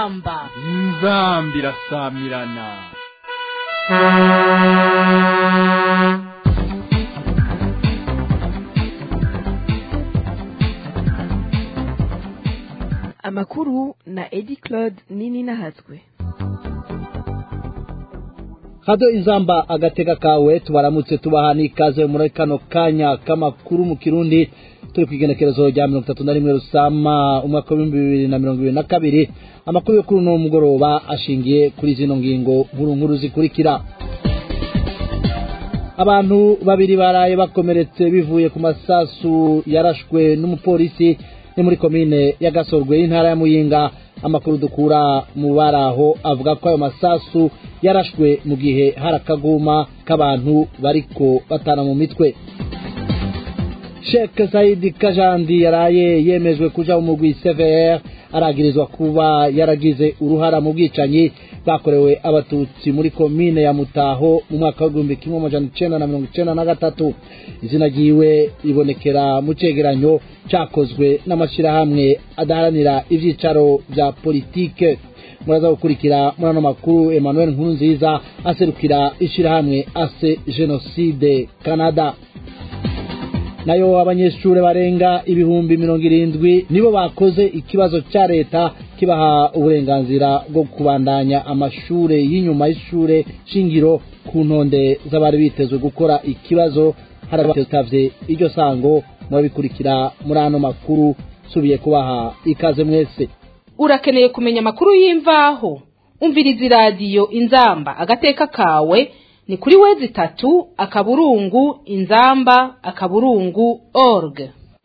inzamba inzamba irasamirana amakuru na edi claude nini nahatswe hado inzamba agatega kawe tubaramutse tubaha n'ikaze muri kano kanya k'amakuru mu kirundi turi ku igenekerezo rya mirongo itatu na rimwe rusama umwaka w'ibihumbi bibiri na mirongo ibiri na kabiri amakuru yo kuri uno mugoroba ashingiye kuri zino ngingo nkuru nkuru zikurikira abantu babiri baraye bakomeretse bivuye ku masasu yarashwe n'umupolisi ni muri komine ya gasorwe y'intara ya muyinga amakuru dukura mu baraho avuga ko ayo masasu yarashwe mu gihe hari akaguma k'abantu bariko batana mu mitwe Sheikh Saidi Kajandi yaraye yemejwe kuja mu mugwi CVR aragirizwa kuba yaragize uruhara mu bwicanyi bwakorewe abatutsi muri komine ya Mutaho mu mwaka w'igihumbi kimwe amajana icenda na mirongo icenda na gatatu izina ryiwe ribonekera mu cegeranyo cakozwe n'amashirahamwe adaharanira ivyicaro vya politike muraza gukurikira muri ano makuru Emmanuel Nkurunziza aserukira ishirahamwe ase genocide Canada nayo abanyeshuri barenga ibihumbi mirongo irindwi nibo bakoze ikibazo cya leta kibaha uburenganzira bwo kubandanya amashuri y'inyuma y'ishure shingiro ku ntonde z'abari bitezwe gukora ikibazo harabatavye iryo sango murabikurikira muri ano makuru subiye kubaha ikaze mwese urakeneye kumenya amakuru y'imvaho umviriza iradiyo inzamba agateka kawe ni kuri wezi tatu akaburungu inzamba akaburungu org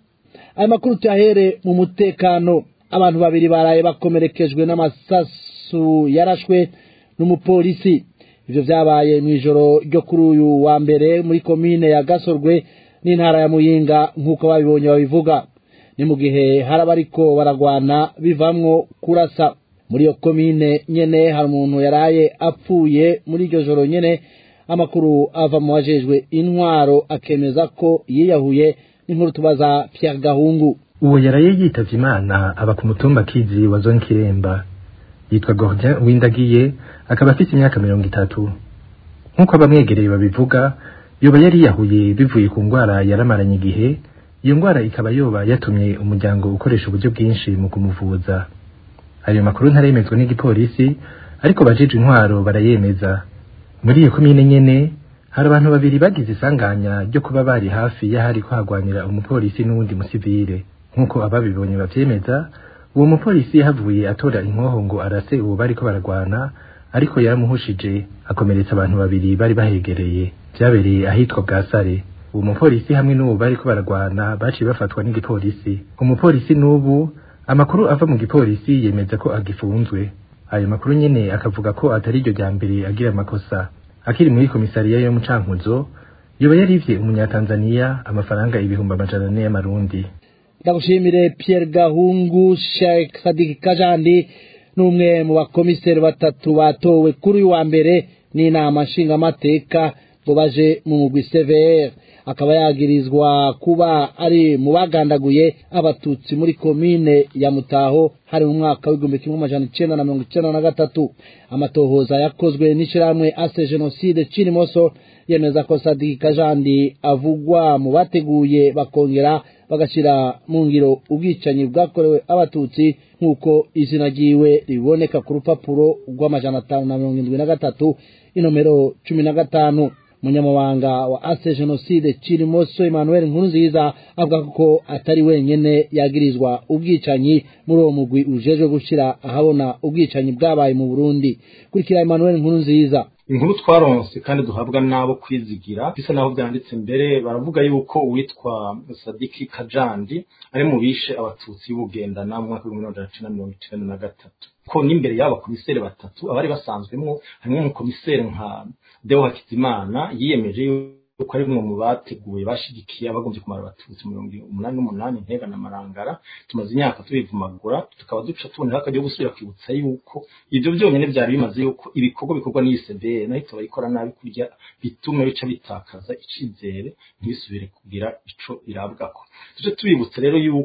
aya makuru tuyahere mu mutekano abantu babiri baraye bakomerekejwe n'amasasu yarashwe n'umupolisi ivyo vyabaye mw'ijoro ryo kuri uyu wa mbere muri komine ya gasorwe n'intara ya muyinga nk'uko babibonye babivuga ni mu gihe hari abariko baragwana bivamwo kurasa muri iyo komine nyene hari umuntu yaraye apfuye muri iryo joro nyene amakuru ava mu wajejwe intwaro akemeza ko yiyahuye n'inkuru tubaza Pierre Gahungu uwo yaraye yitavye imana aba ku mutumba kizi wa zone kiremba yitwa Gordien Windagiye akaba afise imyaka mirongo itatu nk'uko abamwegereye babivuga yoba yari yiyahuye bivuye ku ngwara yaramaranye igihe iyo ngwara ikaba yoba yatumye umuryango ukoresha uburyo bwinshi mu kumuvuza ayo makuru ntaremezwa n'igipolisi ariko bajejwe intwaro barayemeza muri iyo komine nyene hari abantu babiri bagize isanganya ryo kuba bari hafi y'ahari kuhagwanira umupolisi n'uwundi musivile nk'uko ababibonye bavyemeza uwo mupolisi yahavuye atora inkoho ngo arase uwo bariko baragwana ariko yaramuhushije akomeretsa abantu babiri bari bahegereye vyabereye ahitwa bwasare uwo mupolisi hamwe n'uwo bariko baragwana baciye bafatwa n'igipolisi umupolisi n'ubu amakuru ava mu gipolisi yemeza ko agifunzwe ayo makuru nyene akavuga ko atari iryo rya mbere agira amakosa akiri muri komisariya yo mu cankuzo yoba yarivye umunyatanzaniya amafaranga ibihumbi amajana ane y'amarundi ndagushimire Pierre Gahungu Sheikh Sadik Kajandi n'umwe mu bakomiseri batatu batowe kuri uyu wa mbere n'inama nshingamateka ngo baje mu mugwi CVR akaba yagirizwa kuba ari mu bagandaguye abatutsi muri komine ya Mutaho hari mu mwaka w'igihumbi kimwe amajana icenda na mirongo icenda na gatatu amatohoza yakozwe n'ishirahamwe ase genocide Cirimoso yemeza ko Sadiki Kajandi avugwa mu bateguye bakongera bagashira mu ngiro ubwicanyi bwakorewe abatutsi nk'uko izina ryiwe riboneka ku rupapuro rw'amajana atanu na mirongo indwi na gatatu inomero cumi na gatanu umunyamabanga wa ase genocide Cirimoso Emmanuel Nkurunziza avuga ko atari wenyene yagirizwa ubwicanyi muri uwo mugwi ujejwe gushira ahabona ubwicanyi bwabaye mu Burundi kurikira Emmanuel Nkurunziza inkuru twaronse kandi duhabwa n'abo kwizigira bisa naho byanditse mbere baravuga yuko uwitwa Sadiki Kajandi ari mu bishe abatutsi y'ubugendana mu mwaka w'ibihumbi bibiri na mirongo icenda na gatatu ko n'imbere y'aba komiseri batatu abari basanzwemwo harimo umukomiseri nka Deo Hakizimana yiyemeje yuko ari mwe mu bateguye bashigikiye abagombye kumara abatutsi mirongo umunani n'umunani ntega na marangara tumaze imyaka tubivumagura tukaba duca tubonera akajya gusubira kwibutsa yuko ibyo byonyine byari bimaze yuko ibikorwa bikorwa n'iyi CBR nayo ikora nabi kurya bituma bica bitakaza icizere ntibisubire kugira ico irabwako tuje tubibutsa rero yuko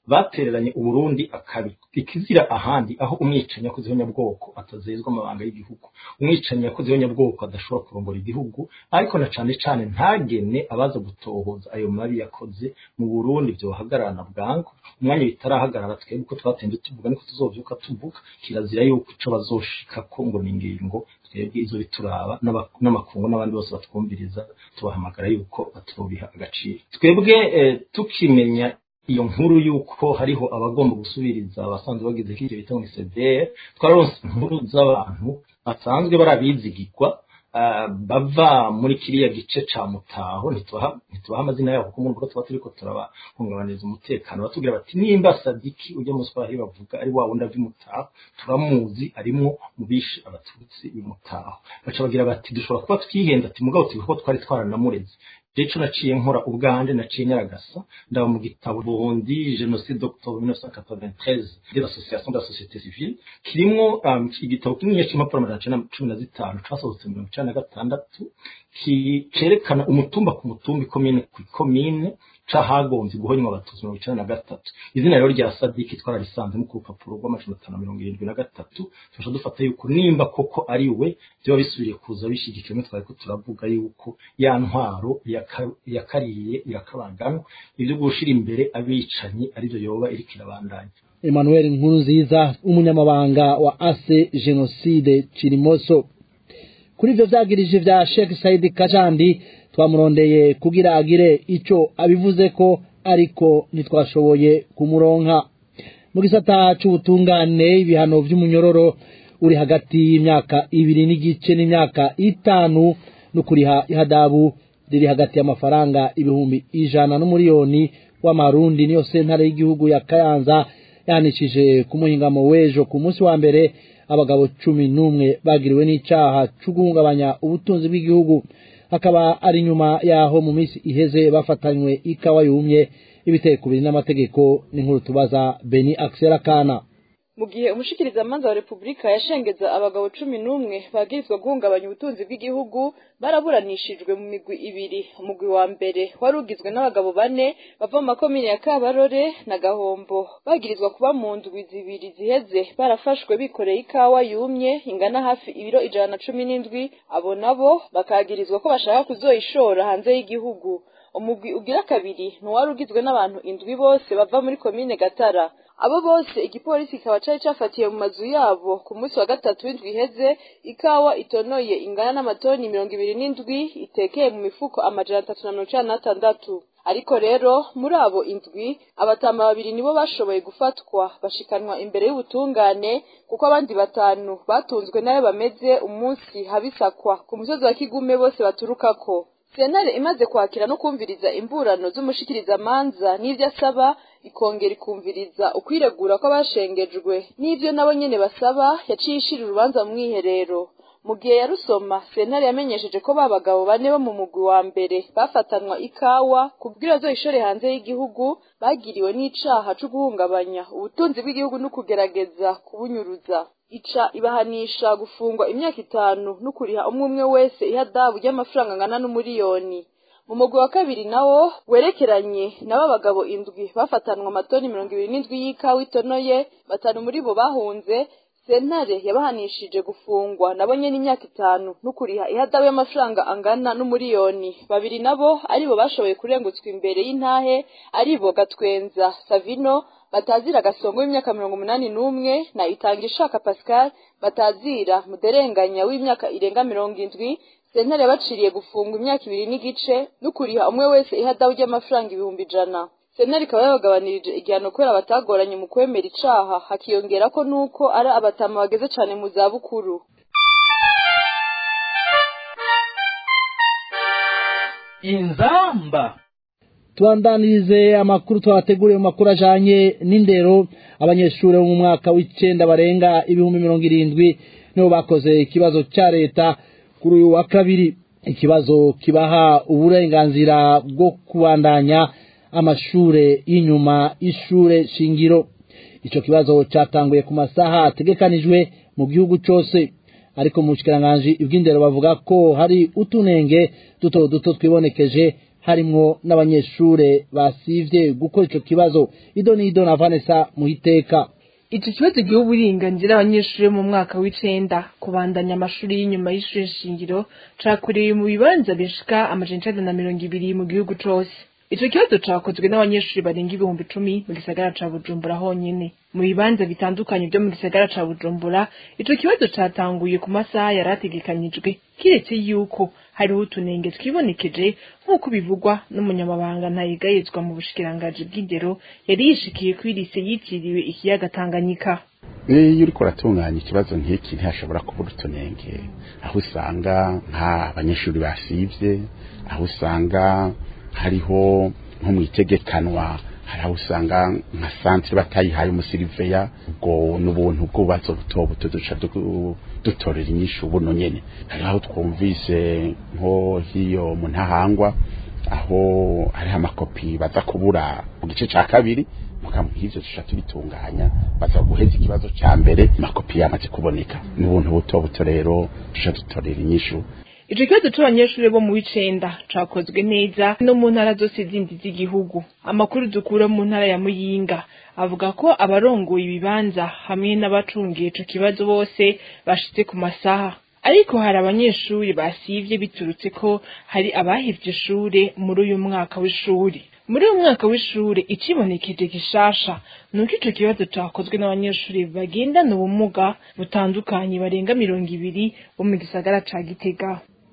batereranye uburundi akabi ikizira ahandi aho umwicanyi yakoze nyabwoko atazezwa amabanga y'igihugu umwicanyi yakoze nyabwoko adashobora kurongora igihugu ariko na cane cane ntagene abaza gutohoza ayo mabi yakoze mu burundi vyohagararana bwangu umwanya bitarahagarara twebwe uko twatembe tuvuga niko tuzovyuka tuvuga kirazira yuko ico bazoshikako ngo ni ingingo twebwe izo bituraba n'aba- n'amakungu n'abandi bose batwumviriza tubahamagara yuko batubiha agaciro twebwe eh, tukimenya iyo nkuru yuko hariho abagomba gusubiriza abasanzwe bagize kiriya bita ngo CDR twararonse inkuru z'abantu basanzwe barabizigirwa ah, bava muri kiriya gice ca mutaho ntitubaha ntitubaha amazina yabo kuko muri tuba turiko turabahungabaniriza umutekano batubwira bati nimba sadiki ujya mu swahili bavuga ari wa wundi ava imutaho turamuzi arimwo mu bishe abatutsi b'imutaho baca bagira bati dushobora kuba twihenda ati mugabo tubivuga ko twari twaranamureze Jeco naciye nkora ubwanje naciye nyaragasa ndaba mu gitabo Burundi Genocide d'octobre 1993 de l'association de la société civile kirimwo um, igitabo kinini cy'impapuro amajana icenda na cumi na zitanu casohotse mu mirongo icenda na gatandatu ki- cerekana umutumba ku mutumba ikomine ku ikomine cahagombye guhonywa abatutsi mirongo icenda na gatatu izina rero rya sadiki twararisanzemo ku rupapuro rw'amajana atanu na mirongo irindwi na gatatu tuca dufata yuko nimba koko ari we vyoba bisubiriye kuza bishigikiwe mwe twariko turavuga yuko ya ntwaro yaka- yakariye irakabaganwa ivyo gushira imbere abicanyi arivyo yoba iriko irabandanya Emmanuel Nkurunziza umunyamabanga wa ase Genocide Chirimoso kuri ivyo vyagirije vya Sheikh Said Kajandi twamurondeye kugira agire ico abivuze ko ariko ntitwashoboye kumuronka mu gisata c'ubutungane ibihano vy'umunyororo uri hagati y'imyaka ibiri n'igice n'imyaka itanu no kuriha ihadabu riri hagati y'amafaranga ibihumbi ijana n'umuriyoni w'amarundi niyo sentare y'igihugu ya Kayanza yahanishije ku muhingamo w'ejo ku munsi wa mbere abagabo cumi n'umwe bagiriwe n'icaha co guhungabanya ubutunzi bw'igihugu akaba ari nyuma yaho mu minsi iheze bafatanywe ikawa yumye ibiteye kubiri n'amategeko n'inkuru tubaza Beni Axel Kana mu gihe umushikirizamanza wa repubulika yashengeza abagabo cumi n'umwe bagirizwa guhungabanya ubutunzi bw'igihugu baraburanishijwe mu migwi ibiri umugwi wa mbere wari ugizwe n'abagabo bane bava mu makomine ya kabarore na gahombo bagirizwa kuba mu ndwi zibiri ziheze barafashwe bikoreye ikawa yumye ingana hafi ibiro ijana na cumi n'indwi abo nabo bakagirizwa ko bashaka kuzoyishora hanze y'igihugu umugwi ugira kabiri ntiwari ugizwe n'abantu indwi bose bava muri komine gatara abo bose igipolisi kikaba cari cafatiye mu mazu yabo ku munsi wa gatatu w'indwi iheze ikawa itonoye ingana n'amatoni mirongo ibiri n'indwi itekeye mu mifuko amajana atatu na mirongo icenda n'atandatu ariko rero muri abo indwi abatama babiri nibo bashoboye gufatwa bashikanwa imbere y'ubutungane kuko abandi batanu batunzwe nayo bameze umunsi habisakwa ku musozi wa kigume bose baturukako sentare imaze kwakira no kumviriza imburano z'umushikirizamanza n'ivyo asaba ikongera ikumviriza ukwiregura kw'abashengejwe n'ivyo nabo nyene basaba yaciye ishira urubanza mu mwiherero mu gihe yarusoma sentare yamenyesheje ko ba bagabo bane bo mu mugwi wa mbere bafatanwa ikawa kubwira bazoyishore hanze y'igihugu bagiriwe n'icaha co guhungabanya ubutunzi bw'igihugu no kugerageza kubunyuruza ica ibahanisha gufungwa imyaka itanu no kuriha umwe umwe wese ihadabu ry'amafaranga angana n'umuriyoni mu mugwi wa kabiri nawo werekeranye nabo abagabo indwi bafatanwa amatoni mirongo ibiri n'indwi y'ikawa itonoye batanu muri bo bahunze sentare yabahanishije gufungwa nabo nyene imyaka itanu no kuriha ihadabu y'amafaranga angana n'umuriyoni babiri nabo aribo bashoboye kurengutswa imbere y'intahe aribo gatwenza savino batazira gasongo w'imyaka mirongo umunani n'umwe na itanga ishaka pascal batazira muderenganya w'imyaka irenga mirongo indwi sentare yabaciriye gufungwa imyaka ibiri n'igice no kuriha umwe wese ihadabu ry'amafaranga ibihumbi ijana sentare ikaba yabagabanirije igihano kubera batagoranye mu kwemera icaha hakiyongera ko nuko ari abatama bageze cane mu zabukuru inzamba tubandanirize amakuru twabateguriye mu makuru ajanye n'indero abanyeshuri bo mu mwaka w'icenda barenga ibihumbi mirongo irindwi nibo bakoze ikibazo ca leta kuri uyu wa kabiri ikibazo kibaha uburenganzira bwo kubandanya amashure y'inyuma y'ishure shingiro ico kibazo catanguye ku masaha ategekanijwe mu gihugu cose ariko mu bushikiranganji bw'indero bavuga ko hari utunenge duto duto twibonekeje harimwo n'abanyeshure basivye gukora ico kibazo ido n'ido na Vanessa muhiteka Ico kibazo giha uburenganzira abanyeshuri mu mwaka w'icenda kubandanya amashuri y'inyuma y'ishure shingiro cakorewe mu bibanza bishika amajana icenda na mirongo ibiri mu gihugu cose. Ico kibazo cakozwe n'abanyeshuri barenga ibihumbi icumi mu gisagara ca Bujumbura honyene. Mu bibanza bitandukanye vyo mu gisagara ca Bujumbura, ico kibazo catanguye ku masaha yari ategekanijwe, kiretse yuko hariho utunenge twibonekeje nk'uko bivugwa n'umunyamabanga ntayigayezwa mu bushikiranganji bw'indero yari yishikiye kuri lise yitiriwe ikiyaga Tanganyika. iyo uriko uratunganya ikibazo nk'iki ntihashobora kubura utunenge aho usanga nk'abanyeshuri basivye aho usanga hariho nko mu itegekanwa hari aho usanga nka santire batayihaye umusiriveya ubwo n'ubuntu bw'ububazo buto buto duca du- dutorera inyishu buno nyene hari aho twumvise nko hiyo mu ntahangwa aho hariho amakopi baza kubura mu gice ca kabiri mukamu nk'ivyo tuca tubitunganya baza guheza ikibazo ca mbere amakopi yamaze kuboneka n'ubuntu buto buto rero tuca dutorera inyishu Ico kibazo c'abanyeshuri bo mu w'icenda cakozwe neza no mu ntara zose zindi z'igihugu. Amakuru dukura mu ntara ya Muyinga avuga ko abarongoye ibibanza hamwe n'abacungiye ico kibazo bose bashitse ku masaha. Ariko hari abanyeshuri basivye biturutse ko hari abahevye ishure muri uyu mwaka w'ishuri. Muri uyu mwaka w'ishure icibonekeje gishasha nuko ico kibazo cakozwe n'abanyeshuri bagendana ubumuga butandukanye barenga mirongo ibiri bo mu gisagara ca Gitega.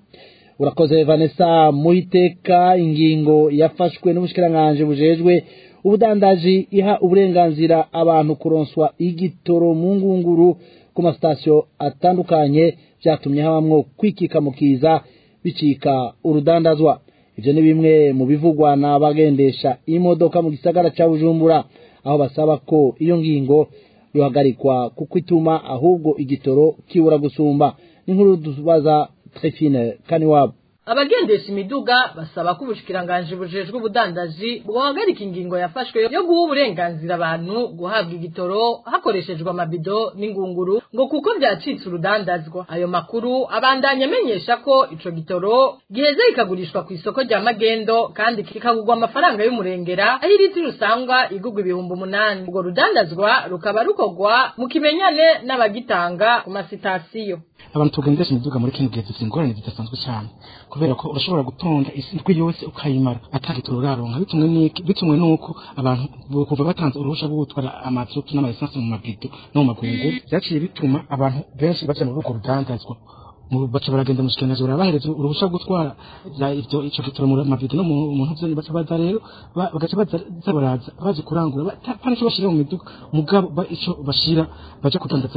urakoze Vanessa muhiteka ingingo yafashwe n'ubushikiranganje bujejwe ubudandaji iha uburenganzira abantu kuronswa igitoro mu ngunguru ku masitasiyo atandukanye vyatumye habamwo kwikika mu kiza bicika urudandazwa ivyo ni bimwe mu bivugwa n'abagendesha imodoka mu gisagara ca Bujumbura aho basaba ko iyo ngingo yohagarikwa kuko ituma ahubwo igitoro kibura gusumba n'inkuru dubaza Trifine Kaniwabo abagendesha imiduga basaba ko ubushikiranganje bujejwe ubudandaji bwohagarika ingingo yafashwe yo guha uburenganzira abantu guhabwa igitoro hakoreshejwe amabido n'ingunguru ngo kuko byacitse urudandazwa ayo makuru abandanya amenyesha ko ico gitoro giheze kikagurishwa ku isoko rya magendo kandi kikagurwa amafaranga y'umurengera aho iritiro usanga igurwa ibihumbi umunani urwo rudandazwa rukaba rukorwa mu kimenyane n'abagitanga ku masitasiyo abantu tugendesha imiduga muri kino gihe dufite ingorane zidasanzwe cyane kubera ko urashobora gutonda isi ndwi yose ukayimara atagitoro uraronka bitumwe n'iki bitumwe n'uko abantu kuva batanze uruhusha rwo gutwara amazutu n'amaesanse mu mabido no mu magungu byaciye bituma abantu benshi baja muri urwo rudandazwa mu- baca baragenda mu shikanaje barabahereza uruhusha rwo gutwara za- ivyo ico gitoro mu mabido no mu mu ntuvyoni baca baza rero ba- bagaca baza baza baraza baje kurangura bata- pana ico bashira mu miduga mugabo ba- ico bashira baja kudandaza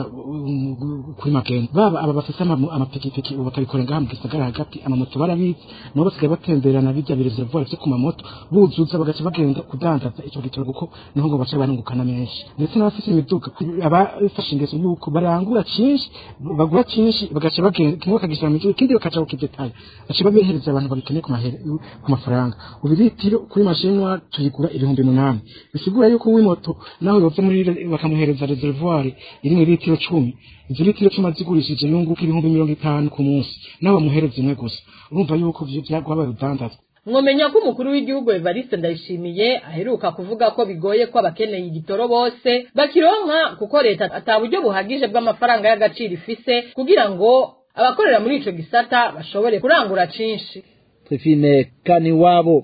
um, kuri magendo baba aba bafise ama- amapikipiki ubu bakabikora ngaha mu gisagara hagati amamoto barabizi nabo basigaye batemberana bijya bireservoir vyo ku mamoto buzuza bagaca bagenda kudandaza ico gitoro kuko niho ngo baca barungukana menshi ndetse n'abafise imiduga abafashe ingeso yuko barangura cinshi bagura cinshi bagaca bagenda kimwe bakagishyira mu miduga ikindi bakaca kukidetaye baca babihereza abantu babikeneye ku mahere- ku mafaranga ubu litiro kuri mashinwa tuyigura ibihumbi munani bisigura yuko uw'imoto nawe yova muri re- bakamuhereza reservoir iri mu litiro cumi izo litiro cumi azigurishije yunguka ibihumbi mirongo itanu ku munsi nawe bamuhereza imwe gusa urumva yuko vyo vyagwabaye urudandazwa mwomenya ko umukuru w'igihugu Evariste Ndayishimiye aheruka kuvuga ko bigoye ko abakeneye igitoro bose bakironka kuko leta ata buryo buhagije bw'amafaranga y'agaciro ifise kugira ngo abakorera muri ico gisata bashobore kurangura cinshi Trifine Kaniwabo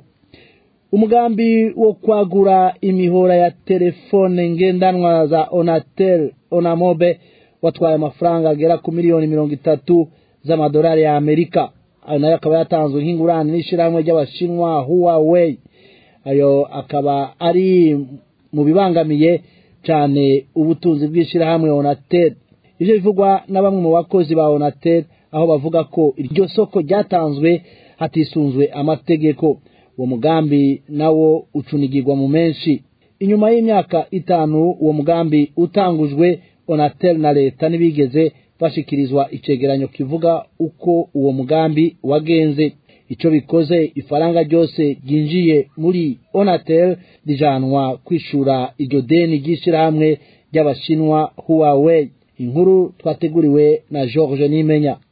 umugambi wo kwagura imihora ya telefone ngendanwa za Onatel Onamobe watwaye amafaranga agera ku miliyoni mirongo itatu z'amadolari ya Amerika ayo nayo akaba yatanzwe nk'ingurane n'ishirahamwe ry'abashinwa Huawei ayo akaba ari mu bibangamiye cyane ubutunzi bw'ishirahamwe Onatel ivyo bivugwa na bamwe mu bakozi ba Onatel aho bavuga ko iryo soko ryatanzwe hatisunzwe amategeko uwo mugambi nawo ucunigirwa mu menshi inyuma y'imyaka itanu uwo mugambi utangujwe Onatel na leta ntibigeze bashikirizwa icegeranyo kivuga uko uwo mugambi wagenze ico bikoze ifaranga ryose ryinjiye muri Onatel rijanwa kwishura iryo deni ry'ishirahamwe ry'abashinwa Huawei inkuru twateguriwe na George Nimenya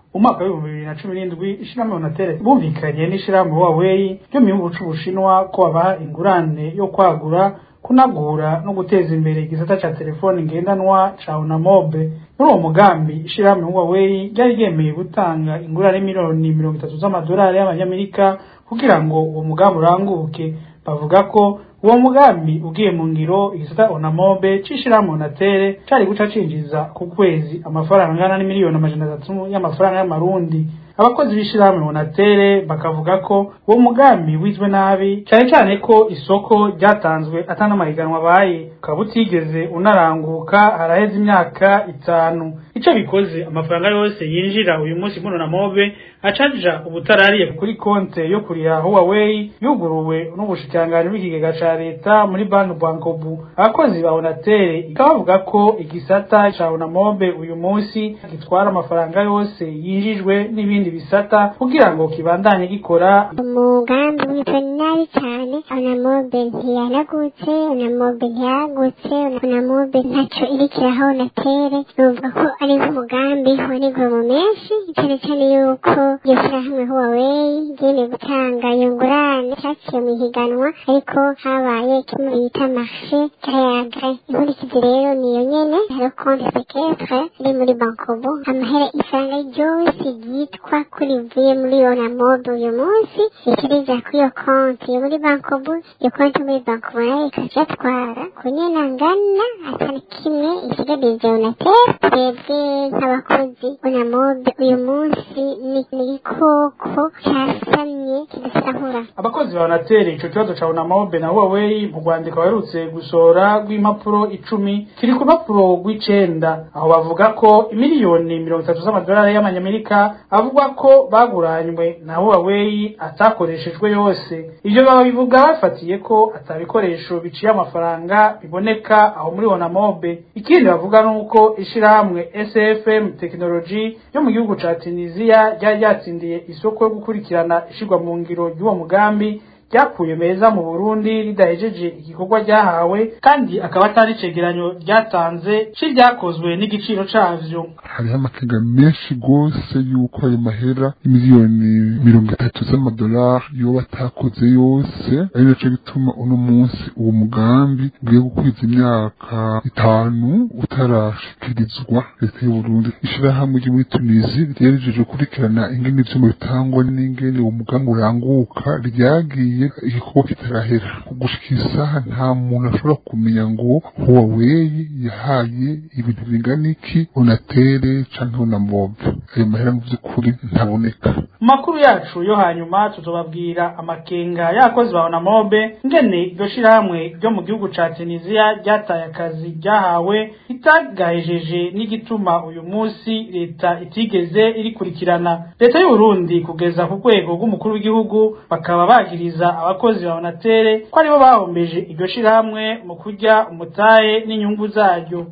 mu mwaka w'ibihumbi bibiri na cumi n'indwi ishirahamwe onatere bumvikanye n'ishirahamwe huawei ryo mu gihugu c'ubushinwa ko babaha ingurane yo kwagura kunagura no guteza imbere igisata ca telefoni ngendanwa ca onamobe muri uwo mugambi ishirahamwe huawei ryari ryemeye gutanga ingurane miliyoni mirongo itatu z'amadolari y'abanyamerika kugira ngo uwo mugambi uranguke bavuga ko uwo mugambi ugiye mu ngiro igisata onamobe c'ishirahamwe onatere cari guca cinjiza ku kwezi amafaranga angana n'imiliyoni amajana atatu y'amafaranga y'amarundi abakozi b'ishirahamwe onatere bakavuga ko uwo mugambi wizwe nabi cyane cyane ko isoko ryatanzwe atanamahiganwa abaye ukaba utigeze unaranguka haraheze imyaka itanu ico bikoze amafaranga yose yinjira uyu munsi muri onamobe acaja ubutarariye kuri konte yo kuriha huawei yuguruwe n'ubushikiranganji bw'ikigega ca leta muri banki bankobu abakozi ba onatere ikaba bavuga ko igisata ca onamobe uyu munsi gitwara amafaranga yose yinjijwe n'ibindi bisata kugira ngo kibandanye gikora umugambi witwa nabi cyane onamobe ntiyanagutse onamobe ntiyagutse onamobe ntacyo irikiraho onatere nuvuga ko ari nk'umugambi wanigwe mu menshi cyane cyane yuko iryo shyirahamwe huawei ryemeye gutanga iyo ngurane cyaciye mu ihiganwa ariko habaye kimwe bita marshe kayaga inkurikizi rero niyo nyene hariho konti seketre iri muri bankobo amahera ifaranga ryose ryitwa kuri rivuye muri onamobe uyu munsi rikiriza kuri iyo konti yo muri bankobo iyo konti muri bankobo nayo ikajatwara ku nyene angana atari kimwe isigarije onatere twebwe nk'abakozi onamobe uyu munsi ni igikoko casamye kidasahura abakozi ba onatere ico kibazo ca onamobe na huawei mu rwandiko baherutse gusohora rw'impapuro icumi kiri ku rupapuro rw'icenda aho bavuga ko imiliyoni mirongo itatu z'amadolari y'amanyamerika avuga ko baguranywe na huawei atakoreshejwe yose ivyo babivuga bafatiye ko atabikoresho biciye amafaranga biboneka aho muri onamobe ikindi bavuga nuko ishirahamwe sfm technology yo mu gihugu ca tunisia ryari ryatsindiye isoko yo gukurikirana ishirwa mu ngiro ry'uwo mugambi ryakuye meza mu Burundi ridahejeje igikorwa ryahawe kandi akaba atari icegeranyo ryatanze c'iryakozwe n'igiciro cavyo hariho amakenga menshi gose yuko ayo mahera miliyoni mirongo itatu z'amadolari yoba atakoze yose ari naco gituma uno munsi uwo mugambi ugiye gukwiza imyaka itanu utarashikirizwa leta y'uburundi ishirahamwe ryo muri tunisi ryerejeje gukurikirana ingene ivyuma bitangwa n'ingene uwo mugambi uranguka ryagiye igikorwa kitarahera gushika isaha nta muntu ashobora kumenya ngo huawei yahaye ibintu bingana iki onatere canke onamobe ayo mahera mu vy'ukuri ntaboneka mu makuru yacu yo hanyuma tuzobabwira amakenga y'abakozi ba onamobe ngene iryo shirahamwe ryo mu gihugu ca tunisia ryataye akazi ryahawe itagahejeje n'igituma uyu munsi leta itigeze irikurikirana leta y'uburundi kugeza ku rwego rw'umukuru w'igihugu bakaba bagiriza abakozi ba onatere ko aribo bahombeje iryo shirahamwe mu kurya umutahe n'inyungu zaryo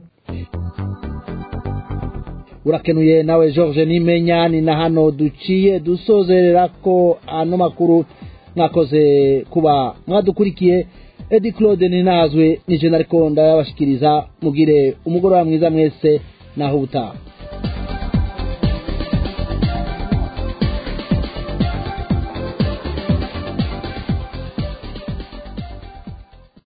urakenuye nawe george nimenya ni na hano duciye dusozerera ko ano makuru mwakoze kuba mwadukurikiye edi claude ninazwe nije nariko ndayabashikiriza mugire umugoroba mwiza mwese naho ubutaha